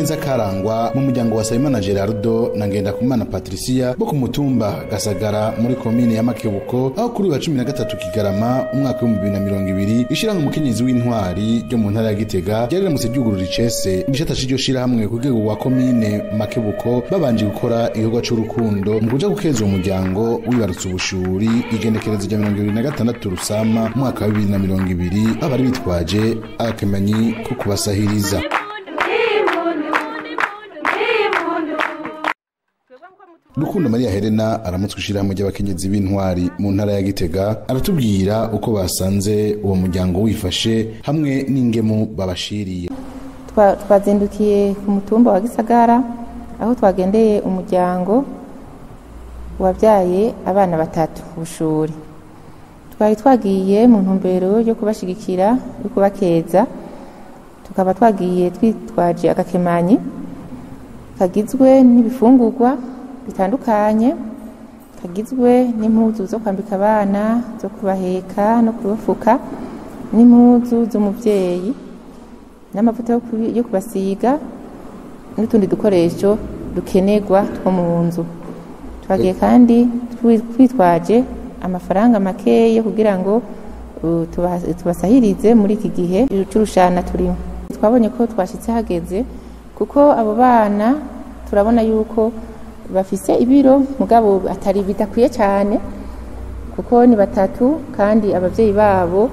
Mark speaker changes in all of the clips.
Speaker 1: neza karangwa mu muryango wa Sayimana Gerardo na Ngendakumana Patricia bo ku mutumba Gasagara muri komine ya Makebuko aho kuri wa 13 Kigarama umwaka wa 2020 ishirahamwe umukenyezi w'intwari ryo mu ntara ya Gitega ryari riramutse ryugurura icese igishata c'iryo shirahamwe ku rwego rwa komine Makebuko babanje gukora igikorwa c'urukundo mu kuja gukeza uwo muryango wibarutse ubushuri igenekerezo rya 2026 Rusama umwaka wa 2020 aho bari bitwaje akamanyi ko kubasahiriza Rukundo Maria Helena aramutswe ishirahamwe ry'abakenyezi b'intwari mu ntara ya Gitega aratubwira uko basanze uwo muryango wifashe hamwe n'ingemu babashiriye
Speaker 2: twazindukiye ku mutumba wa Gisagara aho twagendeye umuryango wabyaye abana batatu bushuri twari twagiye mu ntumbero yo kubashigikira yo kubakeza tukaba twagiye twitwaje agakemanyi kagizwe n'ibifungurwa bitandukanye kagizwe n'impuzu zo kwambika abana zo kubaheka no kubafuka n'impuzu z'umubyeyi n'amavuta yo kubasiga n'utundi dukoresho dukenerwa two mu nzu twagiye kandi twitwaje amafaranga makeya kugira ngo tubasahirize muri iki gihe cy'urushana turimo twabonye ko twashyitse hageze kuko abo bana turabona yuko bafise ibiro mugabo atari bidakwiye cyane kuko ni batatu kandi ababyeyi babo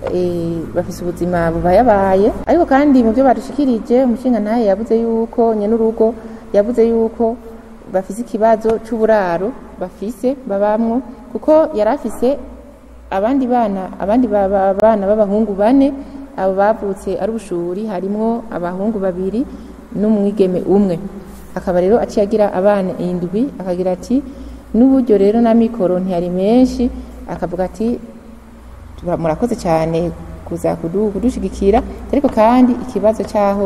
Speaker 2: bafise ubuzima bubayabaye ariko kandi mu byo badushikirije umushinga ntayo yabuze yuko nyenurugo yabuze yuko bafise ikibazo cy'uburaro bafise babamwo kuko yari afise abandi bana abandi bana b'abahungu bane abo bavutse ari ubushuri harimo abahungu babiri n'umwigeme umwe akaba rero aciye agira abana indwi akagira ati n'uburyo rero na mikoro ntiyari menshi akavuga ati murakoze cyane kuza kudushigikira ariko kandi ikibazo cyaho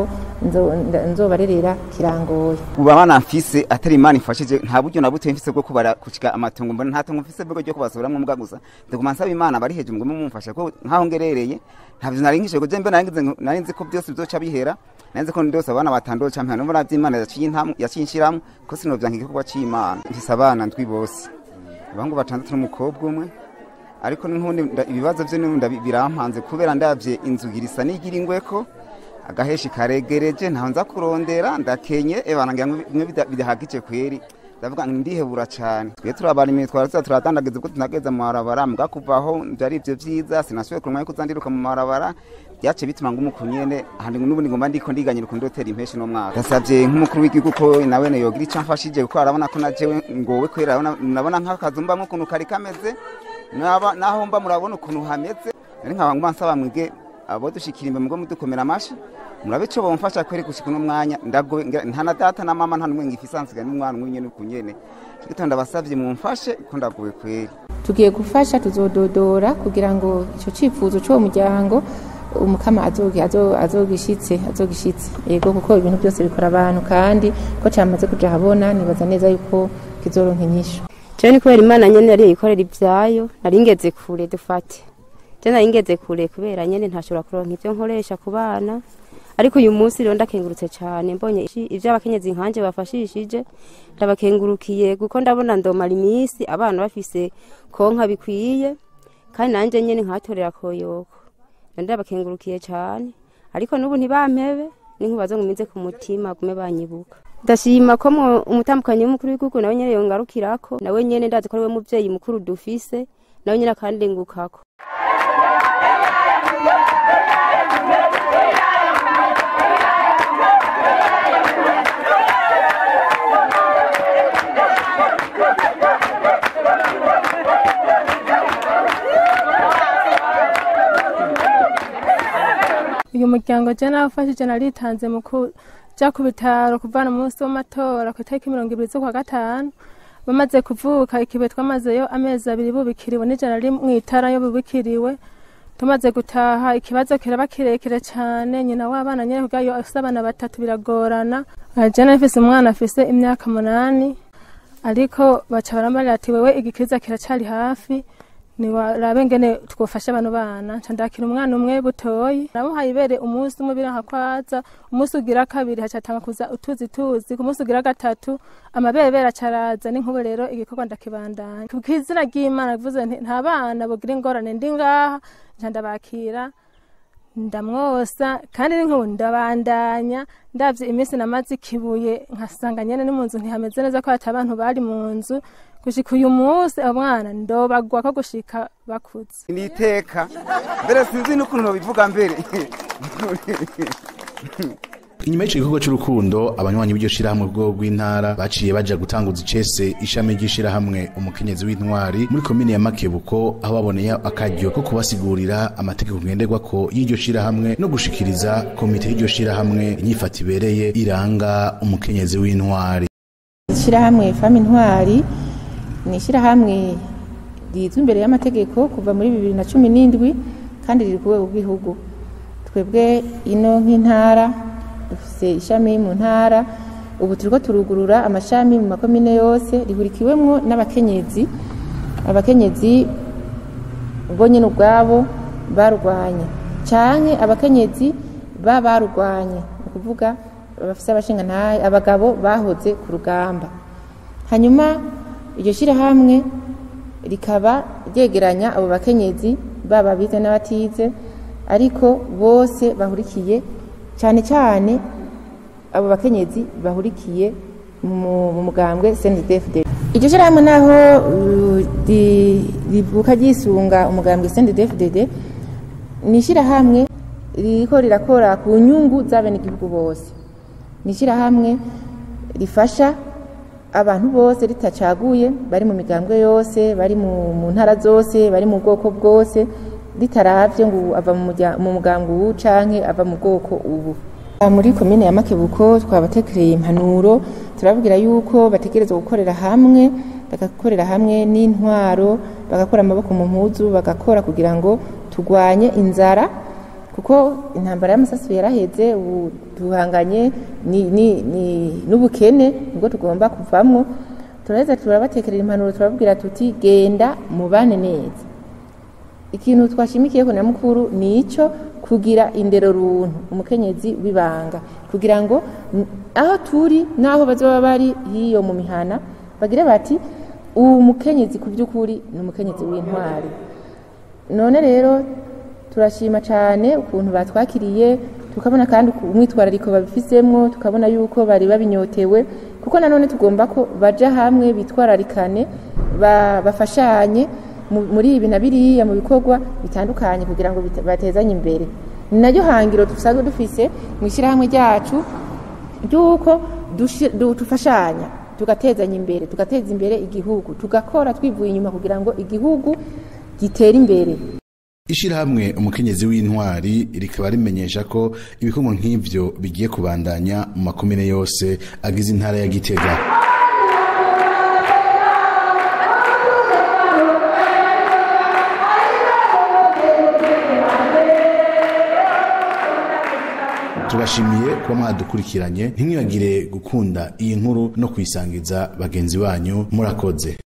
Speaker 2: nzobarerera kirangoye
Speaker 3: ubu abana mfise atari imana ifashije nta buryo na buto mfise bwo kubara kushika amatongo mbona nta tongo mfise bwo ryo kubasubiramwo mbwa gusa ndaguma nsaba imana bari hejuru ngo mumfashe ko nkaho ngerereye ntavyo nari nkishije ko je mbe nari nzi ko byose bizoca bihera nanze ko ndose abana batandoca mpano mbona vy'imana yaciye intamu yaciye inshiramwe ko sinovyanka igikorwa c'imana mfise abana ndwi bose abahungu batandatu n'umukobwa umwe ariko n'inkundi ibibazo vyo n'ubundi birampanze kubera ndavye inzu girisa n'igira ingweko agaheshi karegereje ntaho nza kurondera ndakenye ebana ngira bimwe bidahagije kweri ndavuga ndihebura cyane twe turabana imitwaro tuza turadandagiza uko tunageza mu marabara mbwa kuvaho byari ivyo vyiza sinashoboye kurumwa yuko uzandiruka mu marabara byace bituma ngo umukunyene ahandi n'ubundi ngomba ndiko ndiganyira ukuntu ndotera impeshi no mwaka ndasavye nk'umukuru w'igihugu ko nawe ne yogira ico amfashije kuko arabona ko najewe ngowe kwera nabona nk'akazumbamwe ukuntu kari kameze naho mba murabona ukuntu hameze nari nkaba ngomba nsaba mwige abo dushikira imbere mugo mudukomera amashi murabe ico bomfasha kweri gushika uno mwanya ndagowe nta na data na mama nta n'umwe ngifise ansiga n'umwana umwe nyene ukunyene gito ndabasavye mumfashe ko ndagowe kweri
Speaker 2: tugiye gufasha tuzododora kugira ngo ico cifuzo c'uwo muryango umukama azogishitse azogishitse yego kuko ibintu byose bikora abantu kandi ko cyamaze kuja habona nibaza neza yuko kizoronka inyishu
Speaker 4: jewe ni kubera imana nyene yari yikorera ivyayo nari ngeze kure dufate je nari ngeze kure kubera nyene ntashobora kuronka ivyo nkoresha ku bana ariko uyu munsi rero ndakengurutse cyane mbonye ivyo abakenyezi nkanje bafashishije ndabakengurukiye kuko ndabona ndomara iminsi abana bafise konka bikwiye kandi nanje nyene nkatorera koyoko ndabakengurukiye cyane ariko n'ubu ntibampebe n'inkuba ngumize ku mutima gume banyibuka ndashima ko umutambukanyi w'umukuru w'igihugu nawe nyene yongarukirako nawe nyene ndazi ko ari we muvyeyi mukuru dufise nawe nyene akandengukako
Speaker 5: uyu muryango je nawufashije naritanze mu kuja ku bitaro kuvana umunsi w'amatora ku itariki mirongo ibiri z'ukwa gatanu bamaze kuvuka ikibe twamazeyo amezi abiri bubikiriwe n'ijana riri mw'itara yo bubikiriwe tumaze gutaha ikibazo kiraba kirekire cyane nyina w'abana nyine kubwayo afise abana batatu biragorana je nafise umwana afise imyaka munani ariko baca baramarira ati wewe igikiriza kiracari hafi niwarabe ngene twofasha bano bana nca ndakira umwana umwe butoyi namuhaye ibere umunsi umwe biranka kwaza umunsi ugira kabiri hacatanga kuza utuzi tuzi ku munsi ugira gatatu amabebere acaraza n'inkubu rero igikorwa ndakibandanya ku izina ry'imana bivuze nti nta bana bogira ingorane ndi ngaha nca ndabakira ndamwosa kandi n'inkubu ndabandanya ndavye iminsi namaze ikibuye nkasanga nyene ni mu nzu ntihameze neza ko hata abantu bari mu nzu gushika uyu munsi abo mwana ndobagwa ko gushika bakuze
Speaker 3: ni iteka mbere sinzi n'ukuntu babivuga mbere
Speaker 1: inyuma y'ico gikorwa c'urukundo abanywanyi b'iryo shirahamwe bwo rw'intara baciye baja gutanguza icese ishami ry'ishirahamwe umukenyezi w'intwari muri komine ya makebuko aho baboneye akaryo ko kubasigurira amategeko ngenderwako y'iryo shirahamwe no gushikiriza komite y'iryo shirahamwe inyifata ibereye iranga umukenyezi w'intwari
Speaker 2: ishyirahamwe fami intwari ni ishyirahamwe rizwi imbere y'amategeko kuva muri bibiri na cumi n'indwi kandi riri ku rwego rw'igihugu twebwe ino nk'intara dufise ishami mu ntara ubu turiko turugurura amashami mu makomine yose rihurikiwemwo n'abakenyezi abakenyezi bo nyine ubwabo barwanye canke abakenyezi ba barwanye ni ukuvuga bafise abashingantahe abagabo bahoze ku rugamba hanyuma iryo shyirahamwe rikaba ryegeranya abo bakenyezi baba bize n'abatize ariko bose bahurikiye cyane cyane abo bakenyezi bahurikiye mu mu mugambwe CNDD-FDD iryo shyirahamwe naho uh, ri- rivuka ryisunga umugambwe CNDD-FDD ni ishyirahamwe ririko rirakora ku nyungu z'abenegihugu bose ni ishyirahamwe rifasha abantu bose ritacaguye bari mu migambwe yose bari mu mu ntara zose bari mu bwoko bwose ritaravye ngo ava mu murya- mu mugambwe uwu canke ava mu bwoko ubu Aha muri komine ya makebuko twabatekereye impanuro turababwira yuko bategerezwa gukorera hamwe bagakorera hamwe n'intwaro bagakora amaboko mu mpuzu bagakora kugira ngo turwanye inzara kuko intambara y'amasasu yaraheze ubu duhanganye ni- ni- ni- n'ubukene nibwo tugomba kuvamwo turaheza turabatekerera impanuro turababwira tuti genda mubane neza ikintu twashimikiyeko na mukuru ni ico kugira indero runtu umukenyezi w'ibanga kugira ngo n- aho turi n'aho bazoba bari hiyo mu mihana bagire bati uwu mukenyezi ku by'ukuri ni umukenyezi w'intwari none rero turashima cyane ukuntu batwakiriye tukabona kandi uku- umwitwarariko babifisemwo tukabona yuko bari babinyotewe kuko nanone tugomba ko baja hamwe bitwararikane ba- bafashanye mu- muri ibi na biriya mu bikorwa bitandukanye kugira ngo bite- batezanye imbere ni naryo hangiro dusanzwe dufise mu ishyirahamwe ryacu ry'uko dushi- du- dufashanya tugatezanya imbere tugateza imbere igihugu tugakora twivuye inyuma kugira ngo igihugu gitere imbere
Speaker 1: ishirahamwe umukenyezi w'intwari rikaba rimenyesha ko ibikorwa nk'ivyo bigiye kubandanya mu makomine yose agize intara ya gitega tubashimiye kuba mwadukurikiranye ntimwibagire gukunda iyi nkuru no kuyisangiza bagenzi banyu murakoze